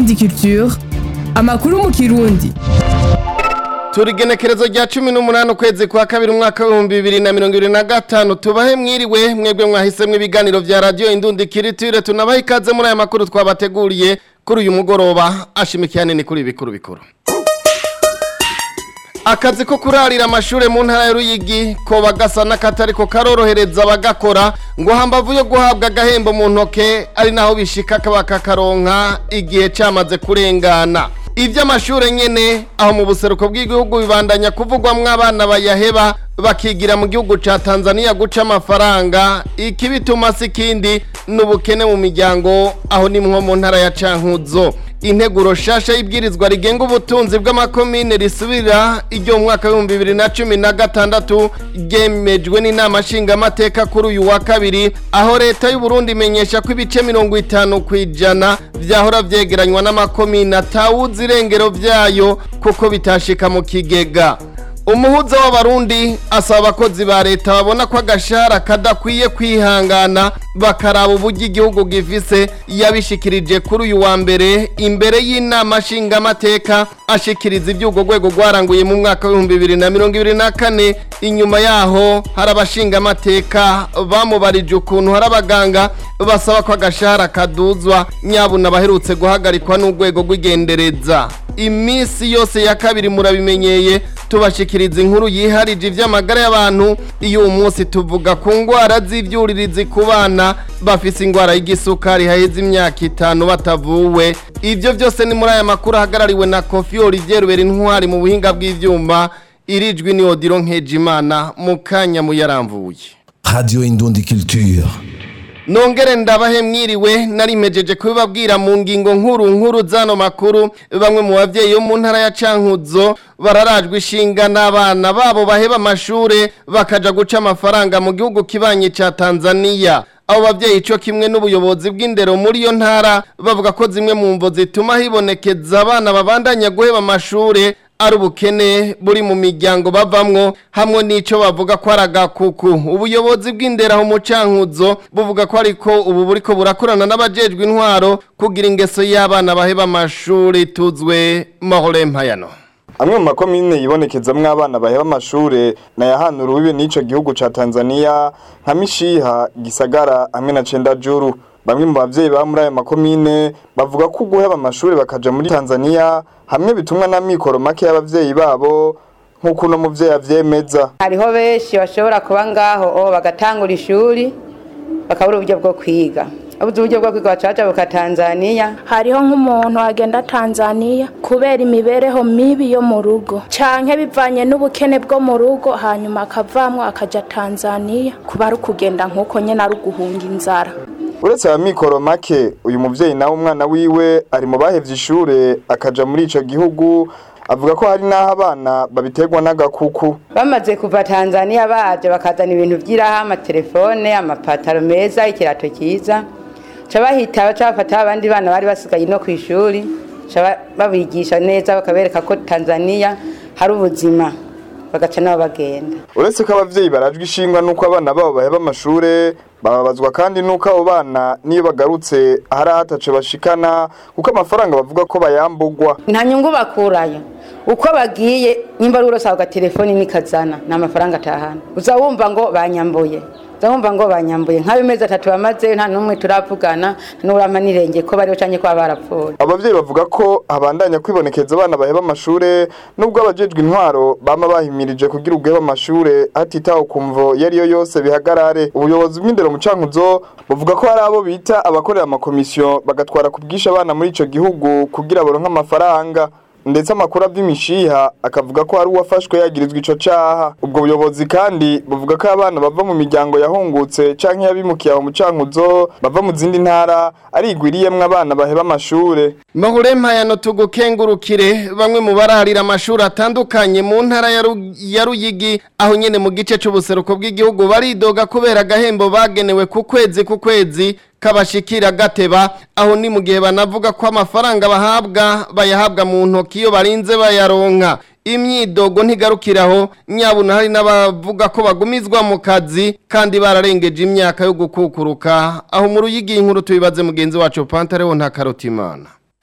Indundi Culture amakuru mu kirundi turi genekerezo rya cumi n'umunani ukwezi kwa kabiri umwaka w'ibihumbi bibiri na mirongo ibiri na gatanu tubahe mwiriwe mwebwe mwahisemwo ibiganiro vya radiyo indundi kiritire tunabahe ikaze muri aya makuru twabateguriye kuri uyu mugoroba ashimikiye nini kuri ibikuru bikuru akazi ko kurarira amashure mu ntara ya Ruyigi ko bagasa n'akatariko karorohereza abagakora ngo hambavu yo guhabwa agahembo mu ntoke ari naho bishika kabakakaronka igihe camaze kurengana ivy'amashure nyene aho mu buseruko bw'igihugu bibandanya kuvugwamwo abana bayaheba bakigira mu gihugu ca Tanzania guca amafaranga ikibituma sikindi n'ubukene mu miryango aho ni mwo mu ntara ya Cankuzo integuro shasha y'ibwirizwa rigenga ubutunzi bw'amakomine risubira iryo mu mwaka w'ibihumbi bibiri na cumi na gatandatu ryemejwe n'inama nshingamateka kuri uyu wa kabiri aho leta y'u Burundi imenyesha ko ibice mirongo itanu ku ijana vyahora vyegeranywa n'amakomine atawuzi irengero vyayo kuko bitashika mu kigega umuhuza w'abarundi asaba abakozi ba leta babona ko agashahara kadakwiye kwihangana bakaraba uburyo igihugu gifise yabishikirije kuri uyu wa mbere imbere y'inama nshingamateka ashikiriza iby'urwo rwego rwaranguye mu mwaka w'ibihumbi bibiri na mirongo ibiri na kane inyuma yaho hari abashingamateka bamubarije ukuntu hari abaganga basaba ko agashahara kaduzwa nyabuna baherutse guhagarikwa n'urwego rw'igendereza iminsi yose ya kabiri murabimenyeye tubashikiriza inkuru yiharije ivy'amagara y'abantu iyo uwo munsi tuvuga ku ngwara z'ivyuririzi ku bana bafise ingwara y'igisukari haheze imyaka itanu batavuwe ivyo vyose ni muri aya makuru ahagarariwe na Kofi Olivier Rubera intwari mu buhinga bw'ivyuma irijwi ni Odiro Nkejimana mu kanya muyaramvuye Radio Indundi Culture. Nongere ndabahe mwiriwe narimejeje kubibabwira mu ngingo nkuru nkuru zano makuru bamwe mu bavyeyi bo mu ntara ya Cankuzo bararajwe ishinga n'abana babo baheba amashure bakaja guca amafaranga mu gihugu kibanye ca Tanzania abo bavyeyi ico kimwe n'ubuyobozi bw'indero muri iyo ntara bavuga ko zimwe mu mvo zituma hibonekeza abana babandanya guheba amashure ari ubukene buri mu miryango bavamwo hamwe n'ico bavuga ko ari agakuku ubuyobozi bw'indera mu cankuzo buvuga ko ariko ubu buriko burakorana n'abajejwe intwaro kugira ingeso y'abana baheba amashuri tuzwe Mahore Mpayano amwe mu makomine yibonekezamwo abana baheba amashure nayahanura urubibe n'ico gihugu ca Tanzania nka Mishiha Gisagara hamwe na Cendajuru bamwe mu bavyeyi ba muri ayo makomine bavuga ko guheba amashure bakaja muri Tanzania hamwe bitumwa na mikoro make y'abavyeyi babo nk'uko uno muvyeyi avyemeza hariho benshi bashobora kuba ngaho o bagatangura ishuri bakabura uburyo bwo kwiga abuze uburyo bwo kwiga bacaca buka Tanzania hariho nk'umuntu agenda Tanzania kubera imibereho mibi yo mu rugo canke bivanye n'ubukene bwo mu rugo hanyuma akavamwo akaja Tanzania kuba ari kugenda nk'uko nyene ari uguhunga inzara uretse aya mikoro make uyu muvyeyi nawe umwana wiwe ari mu bahevye ishure akaja muri ico gihugu avuga ko hari n'aho abana babiterwa n'agakuku bamaze kuva Tanzania baje bakazana ibintu vy'iraha amatelefone amapataro meza ikirato cyiza ca bahita baca bafata abandi bana bari basigaye no kw'ishuri ca babigisha neza bakabereka ko Tanzania hari ubuzima bagaca nabo bagenda uretse ko abavyeyi barajwe ishingwa n'uko abana babo baheba amashure bababazwa kandi nuko abo bana niyo bagarutse hari ahatace bashikana kuko amafaranga bavuga ko bayambugwa nta nyungu bakurayo uko bagiye nimba ari urose ako gatelefoni nikazana ni amafaranga atahana uza wumva ngo banyambuye uza wumva ngo banyambuye nk'abimezi atatu bamaze nta n'umwe turavugana n'urama n'irenge ko bariho canke ko barapfuye abavyeyi bavuga ko habandanya kwibonekeza abana baheba amashure nubwo abajejwe intwaro bama bahimirije kugira ubweba amashure hatitawe ku mvo iyo ariyo yose bihagarare ubuyobozi bw'indero mu cankuzo buvuga ko hari abo bita abakorera amakomisiyo bagatwara ku bwinshi abana muri ico gihugu kugira baronke amafaranga ndetse amakuru avy'imishiha akavuga ko hari uwafashwe yagirizwa ico caha ubwo buyobozi kandi buvuga ko abana bava mu miryango yahungutse canke yabimukiye aho mu cankuzo bava mu zindi ntara arigwiriyemwo abana baheba amashure Mahore Mpayano tugukengurukire bamwe mu bararira amashuri atandukanye mu ntara ya Ru- ya Ruyigi aho nyene mu gice c'ubuseruko bw'igihugu baridoga kubera agahembo bagenewe ku kwezi ku kwezi kabashikira gateba aho ni mu gihe banavuga ko amafaranga bahabwa bayahabwa mu ntoki iyo barinze bayaronka imyidogo ntigarukiraho nyabuna hari n'abavuga ko bagumizwa mu kazi kandi bararengeje imyaka yo gukukuruka aho mu ruyigi inkuru tubibaze mugenzi wacu Pantareho nta karutimana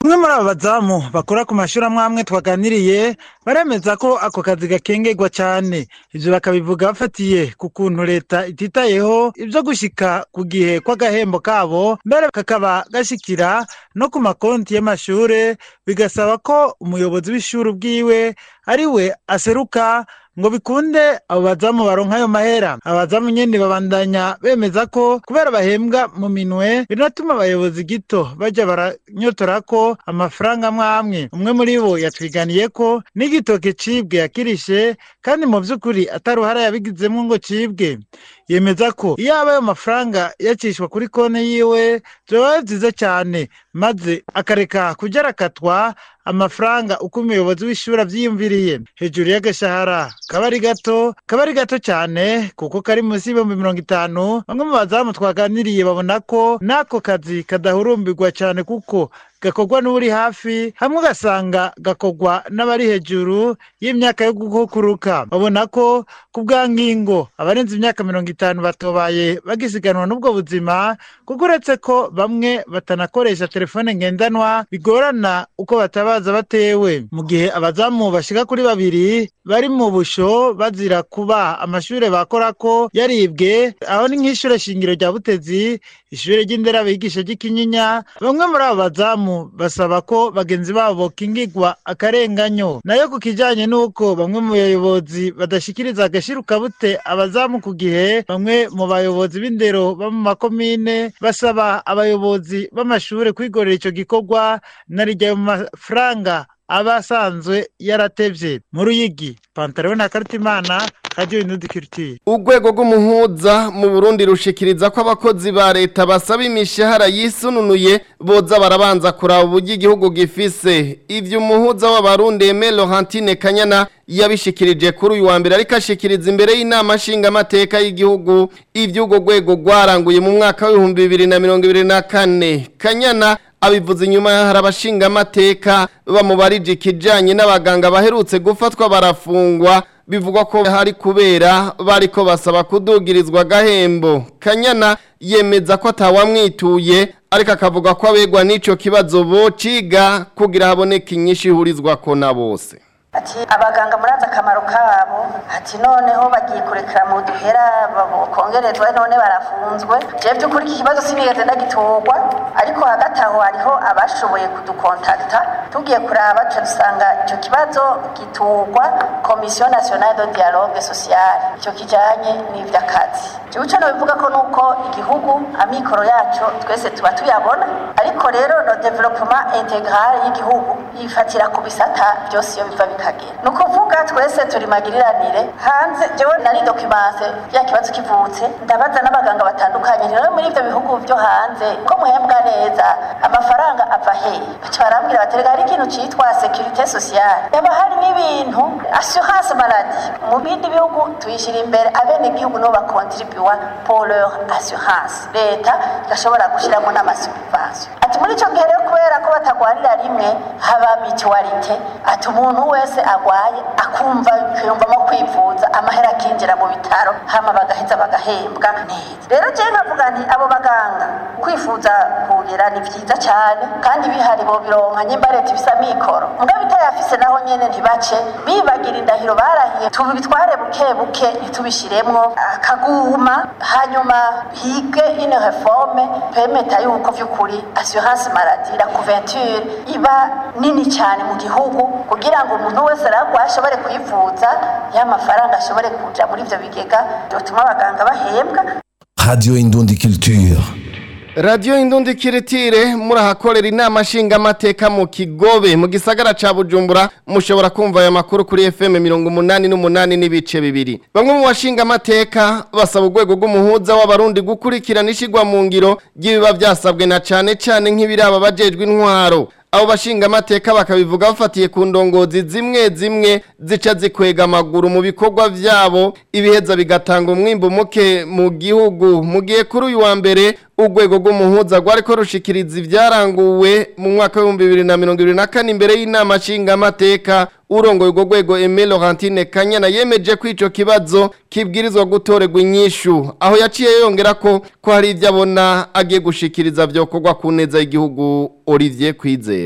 umwe muri abo bazamu bakora ku mashuri amwe amwe twaganiriye baremeza ko ako kazi gakengerwa cyane ibyo bakabivuga bafatiye ku kuntu leta ititayeho ibyo gushyika ku gihe kw'agahembo kabo mbere kakaba gashyikira no ku makonti y'amashuri bigasaba ko umuyobozi w'ishuri ubwiwe ari we aseruka ngo bikunde abo bazamu baronka ayo mahera abazamu nyene babandanya bemeza ko kubera bahembwa mu minwe binatuma abayobozi gito baja baranyotora ko amafaranga amwe amwe umwe muri bo yatwiganiye ko n'igitoke cibwe yakirishe kandi mu vy'ukuri ataruhara yabigizemwo ngo cibwe yemeza ko iyo aba ayo mafaranga yacishwa kuri konti yiwe vyoba vyiza cane maze akareka kuja arakatwa amafaranga uko umuyobozi w'ishuri avyiyumviriye hejuru y'agashahara kaba ari gato kaba ari gato cyane kuko kari munsi y'ibihumbi mirongo itanu bamwe mu bazamu twaganiriye babona ko n'ako kazi kadahurumbirwa cyane kuko gakorwa n'uri hafi hamwe ugasanga gakorwa n'abari hejuru y'imyaka yo gukuruka babona ko ku bwa ngingo abarenze imyaka mirongo itanu batobaye bagisiganwa n'ubwo buzima kuko uretse ko bamwe batanakoresha telefone ngendanwa bigorana uko batabaza batewe mu gihe abazamu bashika kuri babiri bari mu busho bazira kuba amashuri bakora ko yaribwe aho ni nk'ishure shingiro rya butezi ishure ry'indera bigisha ry'ikinyinya bamwe muri abo bazamu basaba ko bagenzi babo bokingirwa akarenganyo nayo ku kijanye n'uko bamwe mu bayobozi badashikiriza agashirukabute abazamu ku gihe bamwe mu bayobozi b'indero bo mu makomine basaba abayobozi b'amashure kwigorera ico gikorwa narijya mu mafaranga aba asanzwe yaratevye mu ruyigi pantaro na karitimana radio inudikiritiye urwego rw'umuhuza mu burundi rushikiriza ko abakozi ba leta basaba imishahara yisununuye boza barabanza kuraba uburyo igihugu gifise ivyo umuhuza w'abarundi Aimé Laurentine Kanyana yabishikirije kuri uyu wa mbere ariko ashikiriza imbere y'inama nshingamateka y'igihugu ivyo urwo rwego rwaranguye mu mwaka w'ibihumbi bibiri na mirongo ibiri na kane Kanyana abivuze inyuma hari abashingamateka bamubarije ikijanye n'abaganga baherutse gufatwa barafungwa bivugwa ko hari kubera bariko basaba kudugirizwa agahembo kanyana yemeza ko atawamwituye ariko akavuga ko abegwa n'ico kibazo bociga kugira haboneke inyinshi ihurizwako na bose ati abaganga murazi akamaro kabo ati noneho bagiye kurekera mu duhera kongerezwa none barafunzwe jewe by'ukuri iki kibazo sinigeze ndagitorwa ariko hagati aho hariho abashoboye kudukontakta tugiye kuraba tuca dusanga icyo kibazo giturwa komisiyo nationale de dialogue social icyo kijanye n'ivy'akazi jewe ico nobivuga ko nuko igihugu amikoro yaco twese tuba tuyabona ariko rero no development integral y'igihugu yifatira ku bisata byose iyo biva bikagera ni ukuvuga twese turi magiriranire hanze jewe nari dokimanse ya kibazo kivutse ndabaza n'abaganga batandukanye rero muri ivyo bihugu byo hanze ko muhembwa neza amafaranga ava hehe baca barambwira baterega hari ikintu citwa securite sociale yaba hari n'ibintu assurance maladie mu bindi bihugu tuyishira imbere abene igihugu nibo bakontribuwa pour leur assurance leta igashobora gushiramo n'amasubvention ati muri ico gihe rero kubera ko batagwarira rimwe haba mutualite ati umuntu wese agwaye akumva yumvamo kwivuza amahera akinjira mu bitaro hama bagaheza bagahembwa neza rero jewe nkavuga nti abo baganga kwifuza kugera ni vyiza cyane kandi bihari bo bironka nyimba leta ibisa mikoro mbwa bitayafise naho nyene ntibace bibagira indahiro barahiye tubitware buke buke ntitubishiremwo akaguma hanyuma hige ine reforme pemeta yuko vy'ukuri assurance maladie la couverture iba nini cyane mu gihugu kugira ngo umuntu wese aragwa ashobore kwivuza ya mafaranga ashobore kuja muri ivyo bigega byotuma abaganga bahembwa Radio Indundi Culture. radiyo indundi kiritire murahakorera inama nshingamateka mu kigobe mu gisagara ca bujumbura mushobora kumva aya makuru kuri fm mirongo umunani n'umunani n'ibice bibiri bamwe mu bashingamateka basaba urwego rw'umuhuza w'abarundi gukurikirana ishigwa mu ngiro ry'ibiba byasabwe na cane cane nk'ibiraba bajejwe intwaro abo bashingamateka bakabivuga bafatiye ku ndongozi zimwe zimwe zica zikwega amaguru mu bikorwa vyabo ibiheza bigatanga umwimbu muke mu gihugu mu gihe kuri uyu wa mbere urwego rw'umuhuza rwariko rushikiriza ivyaranguwe mu mwaka w'ibihumbi bibiri na mirongo ibiri na kane imbere y'inama nshingamateka urongoye urwo rwego Aimé Laurentine Kanyana yemeje ko ico kibazo kibwirizwa gutorerwa inyishu aho yaciye yongera ko ko hari ivyo abona agiye gushikiriza vyokorwa ku neza y'igihugu Olivier Kwizera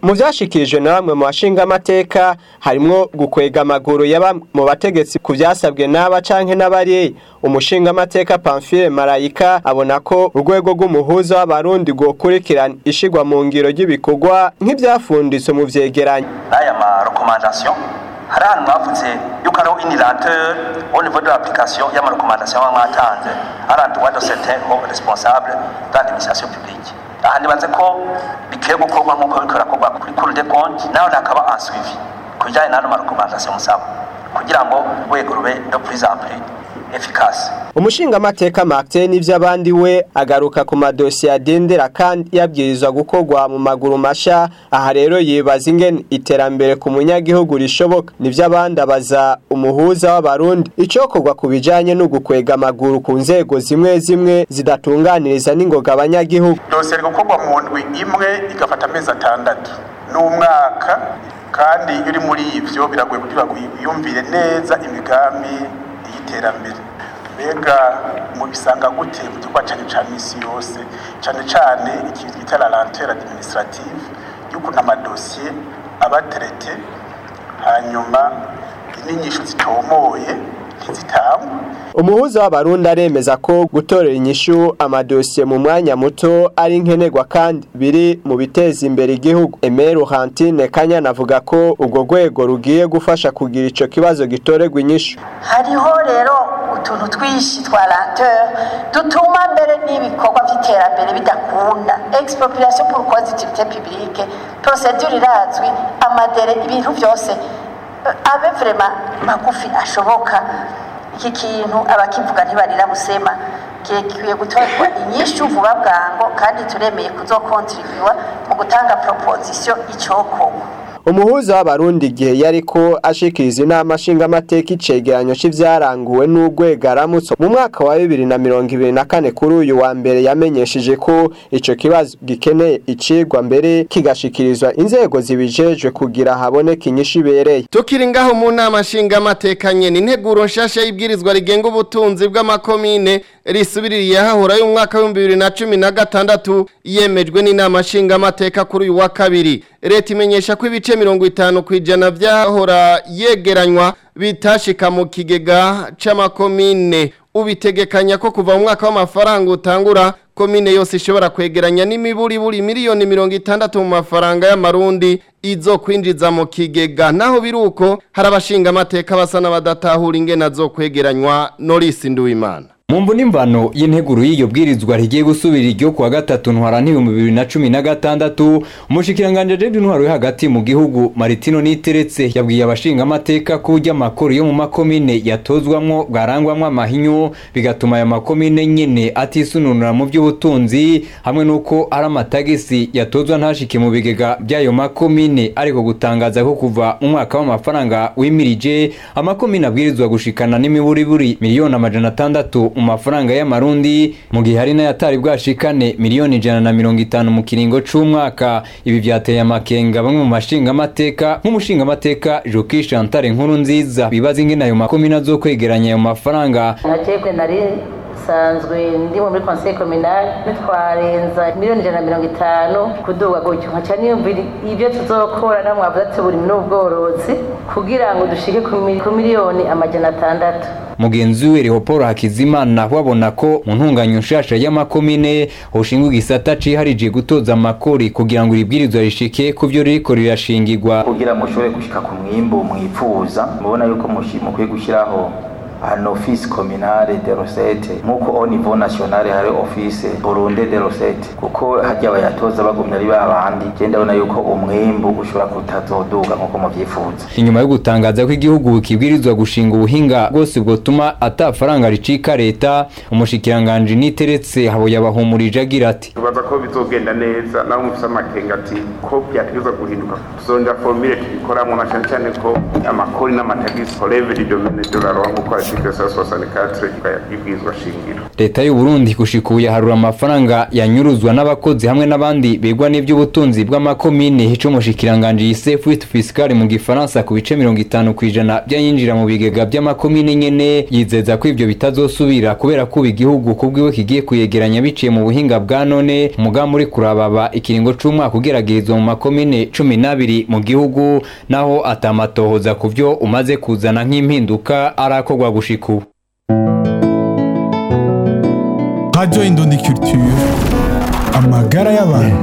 mu byashikirijwe na bamwe mu bashinga amateka harimo gukwega amaguru ya bamwe mu bategetsi ku byasabwe n'aba canke n'abari umushinga amateka Pamphile Marayika abona ko urwego rw'umuhuza w'abarundi rwokurikirana ishigwa mu ngiro ry'ibikorwa nk'ibyafunditswe mu vyegeranyo n'aya ma recommandation hari ahantu mwavuze yuko ariho inilateur au niveau de l'application y'ama recommandation baba mwatanze hari un droit de certains hauts responsables de l'administration publique aha nibaze ko bikwiye gukorwa nk'uko biriko birakorwa kuri cour des comptes naho hakaba un suivi ku bijyanye n'ano ma recommandation musaba kugira ngo urwego rube de plus en plus efficace umushinga amateka Martin n'ivy'abandi we agaruka ku madosiye adendera kandi yabwirizwa gukorwa mu maguru masha aha rero yibaza ingene iterambere ku munyagihugu rishoboka n'ivy'abandi abaza umuhuza w'abarundi icokorwa ku bijanye no gukwega amaguru ku nzego zimwe zimwe zidatunganiriza n'ingoga abanyagihugu dosiye iri gukorwa mu ndwi imwe igafata amezi atandatu n'umwaka kandi iyo uri muri ivyo biragoye kugira ngo wiyumvire neza imigambi y'iterambere mbega mubisanga gute mu gikorwa cyane cya misi yose cyane cyane ikintu twita la lenteur administrative y'ukuntu amadosiye aba aterete hanyuma n'inyishu zitomoye ntizitangwe umuhuza w'abarundi aremeza ko gutorera inyishu amadosiye mu mwanya muto ari nkenerwa kandi biri mu biteza imbere igihugu Emeru Hantine Kanyana avuga ko urwo rwego rugiye gufasha kugira ico kibazo gitorerwa inyishu hariho rero utuntu twinshi twa lenteur dutuma mbere n'ibikorwa by'iterambere bidakunda expropriation pour cause d'utilité publique procédure irazwi amadere ibintu byose abe vraiment magufi ashoboka iki kintu abakivuga ntibarira busema kikwiye gutorwa inyishu vuba bwango kandi turemeye kuzokontribuwa mu gutanga proposition icokorwa umuhuza w'abarundi igihe yariko ashikiriza inama nshingamateka icegeranyo c'ivyaranguwe n'urwego aramutse mu mwaka wa bibiri na mirongo ibiri na kane kuri uyu wa mbere yamenyesheje ko ico kibazo gikeneye icigwa mbere kigashikirizwa inzego zibijejwe kugira haboneke inyishu ibereye tukiri ngaho mu nama nshingamateka nyene integuro nshasha y'ibwirizwa rigenga ubutunzi bw'amakomine risubiririye hahora y'umwaka w'ibihumbi bibiri na cumi na gatandatu yemejwe n'inama nshingamateka kuri uyu wa kabiri leta imenyesha ko ibice mirongo itanu ku ijana vyahora yegeranywa bitashika mu kigega c'amakomine ubitegekanya ko kuva mu mwaka w'amafaranga utangura komine yose ishobora kwegeranya n'imiburiburi miliyoni mirongo itandatu mu mafaranga y'amarundi izo kwinjiza mu kigega naho biruko hari abashinga amateka basa n'abadatahura ingene azokwegeranywa Norisi Nduwimana Mumvu n'imvano y'integuro y'iyo bwirizwa rigiye gusubira iryo kuwa gatatu ntwara n'ibihumbi bibiri na cumi na gatandatu umushikiranganje David Ntwaro yo hagati mu gihugu Maritino Niteretse yabwiye abashinga amateka ko urya makuru yo mu makomine yatozwamwo bwarangwamwo amahinyu bigatuma aya makomine nyene atisununura mu by'ubutunzi hamwe nuko ari amatagisi yatozwa ntashike mu bigega by'ayo makomine ariko gutangaza ko kuva mu mwaka w'amafaranga wimirije amakomine abwirizwa gushikana n'imiburiburi miliyoni amajana atandatu mu mafaranga y'amarundi mu gihe hari n'ayatari bwashikane miliyoni ijana na mirongo itanu mu kiringo c'umwaka ibi vyateye amakenga bamwe mu mashingamateka nk'umushingamateka Joki Chantal nkuru nziza bibaza ingene ayo makomine azokwegeranya ayo mafaranga najebwe nari sanzwe ndi muri conseil communal twarenza miliyoni ijana na mirongo itanu kuduga gutyo nkaca niyumvira ibyo tuzokora na mwavuze ati buri n'ubworozi kugira ngo dushike ku miliyoni amajana atandatu mugenzi we Leopold Hakizimana wabona ko mu ntunganyo nshasha y'amakomine hoshingwa igisata ciharije gutoza amakori kugira ngo iribwirizwa rishike ku byo ririko rirashingirwa kugira mushobore gushika ku mwimbu mwifuza mubona yuko mukwiye gushyiraho un office communale de recette nk'uko au niveau national hari office burunde de recette kuko harya bayatoza bagumya ari babandi je ndabona yuko umwimbu ushobora kutazoduga nk'uko muvyifuza inyuma yo gutangaza ko igihugu kibwirizwa gushinga ubuhinga bwose bwotuma ata faranga ricika leta umushikiranganje niteretse habo yabahumurije agira ati tubaza ko bizogenda neza naho mufise amakenga ati ko byategerezwa guhinduka tuzonja formule tubikoramo na cyane cyane ko amakori n'amatagisi releve du domaine de la loi nk'uko article 164 y'ibwirizwa shingiro leta y'u Burundi gushikuye harura amafaranga yanyuruzwa n'abakozi hamwe n'abandi begwa n'ivy'ubutunzi bw'amakomine hico mushikiranganje yise fuite fiscale mu gifaransa ku bice 50 kwijana byayinjira mu bigega by'amakomine nyene yizeza ko ivyo bitazosubira kubera ko igihugu kubwiwe kigiye kuyegeranya biciye mu buhinga bwa none umugambi uri kurababa ikiringo c'umwaka ugeragerezwa mu makomine 12 mu gihugu naho atamatohoza ku vyo umaze kuzana nk'impinduka arakorwa gushika ubu Radio Indundi Culture amagara y'abantu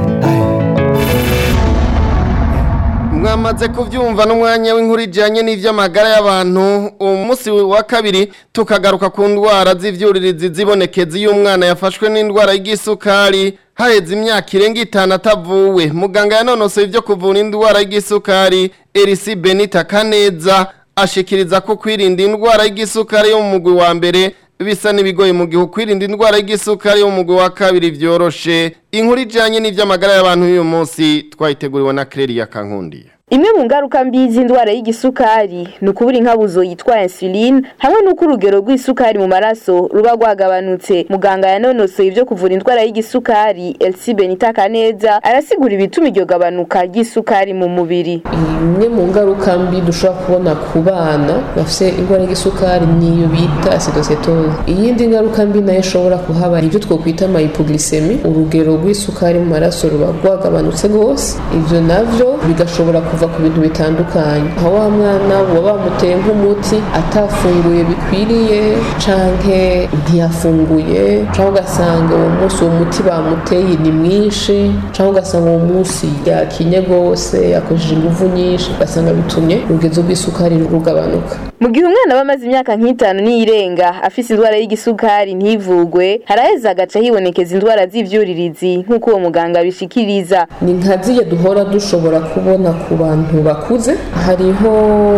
mwamaze kubyumva n'umwanya w'inkuru ijyanye n'iby'amagara y'abantu umunsi wa kabiri tukagaruka ku ndwara z'ibyuririzi zibonekeza iyo umwana yafashwe n'indwara y'igisukari haheze imyaka irenga itanu atavuwe muganga yanonosoye ibyo kuvura indwara y'igisukari erisi benita kaneza ashikiriza ko kwirinda indwara y'igisukari yo mu mugwi wa mbere bisa n'ibigoye mu gihe kwirinda indwara y'igisukari yo mu mugwi wa kabiri byoroshe inkuru ijyanye n'iby'amagara y'abantu y'uyu munsi twayiteguriwe na Claire Kankundiye imwe mu ngaruka mbi z'indwara y'igisukari ni ukubura inkabuzo yitwa insuline hamwe n'uko urugero rw'isukari mu maraso ruba rwagabanutse muganga yanonosoye ibyo kuvura indwara y'igisukari elsi benita kaneza arasigura ibituma iryo gabanuka ry'isukari mu mubiri imwe mu ngaruka mbi dushobora kubona ku bana bafite indwara y'isukari niyo bita acidocetose iyindi ngaruka mbi nayo ishobora kuhaba ibyo twakwita amayipogisemi urugero rw'isukari mu maraso ruba rwagabanutse rwose ibyo nabyo bigashobora kuva ku bintu bitandukanye aho wa mwana uba bamuteye nk'umuti atafunguye bikwiriye canke ntiyafunguye cyangwa ugasanga uwo munsi uwo muti bamuteye ni mwinshi cyangwa ugasanga uwo munsi yakinye rwose yakoresheje ingufu nyinshi ugasanga bitumye urugezo rw'isukari rugabanuka mu gihe umwana aba amaze imyaka nk'itanu n'iyirenga afise indwara y'igisukari ntivugwe haraheza agaca hibonekeza indwara z'ivyuririzi nk'uko uwo muganga abishikiriza ni nka zirya duhora dushobora kubona ku bantu bakuze hariho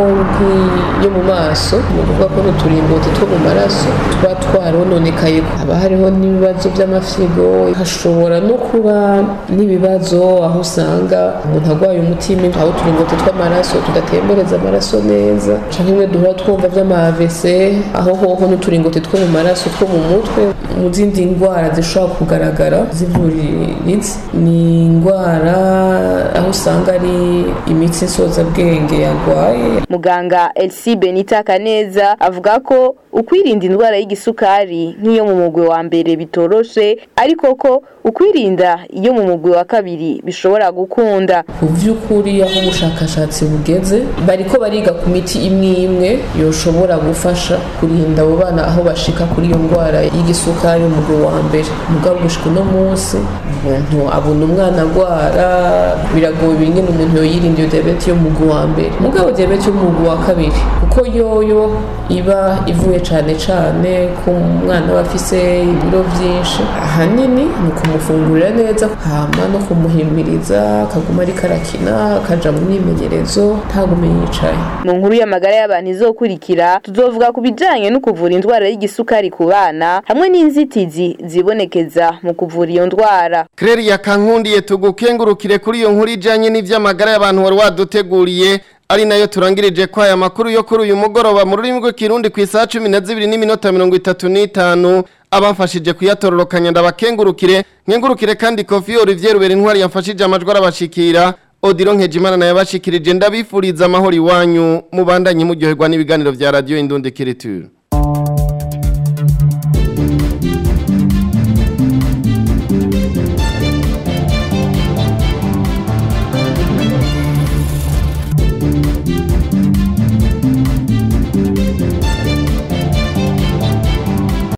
nk'iyo mu maso ni ukuvuga ko n'uturingoti two mu maraso tuba twarononekaye haba hariho n'ibibazo by'amafyigo hashobora no kuba n'ibibazo aho usanga umuntu arwaye umutima aho uturingoti tw'amaraso tudatembereza amaraso neza canke imwe duhora twumva vy'amavese aho hoho n'uturingoti two mu maraso two mu mutwe mu zindi ndwara zishobora kugaragara zivuriritse ni indwara aho usanga ari imitsi nsozabwenge yarwaye muganga elsi benita kaneza avuga ko ukwirinda indwara y'igisukari nk'iyo mu mugwi wa mbere bitoroshe ariko ko ukwirinda iyo mu mugwi wa kabiri bishobora gukunda ku by'ukuri aho ubushakashatsi bugeze bariko bariga ku miti imwe imwe yoshobora gufasha kurinda abo bana aho bashika kuri iyo ndwara y'igisukari mu mugwi wa mbere mugabo gushika uno munsi umuntu abona umwana agwara biragoye bingene umuntu yoyirinda iyo diyabete yo mu mugwi wa mbere mugabo diyabete yo mu mugwi wa kabiri kuko yoyo iba ivuye cane cane ku mwana aba afise ibiro vyinshi ahanini ni ukumufungurira neza hama no kumuhimiriza akaguma ariko arakina akaja mu myimenyerezo ntagume yicaye mu nkuru y'amagara y'abantu izokurikira tuzovuga ku bijanye no kuvura indwara y'igisukari ku bana hamwe n'inzitizi zibonekeza mu kuvura iyo ndwara Claire Kankundiye tugukengurukire kuri iyo nkuru ijanye n'ivy'amagara y'abantu wari waduteguriye ari nayo turangirije kwa aya makuru yo kuri uyu mugoroba mu rurimi rw'ikirundi ku isaha cumi na zibiri n'iminota mirongo itatu n'itanu abamfashije kuyatororokanya ndabakengurukire nkengurukire kandi kofi Olivier Rubera intwari yamfashije amajwi arabashikira Odiro Nkejimana nayo bashikirije ndabifuriza amahoro iwanyu mubandanye muryoherwa n'ibiganiro vya radio Indundi Kiriture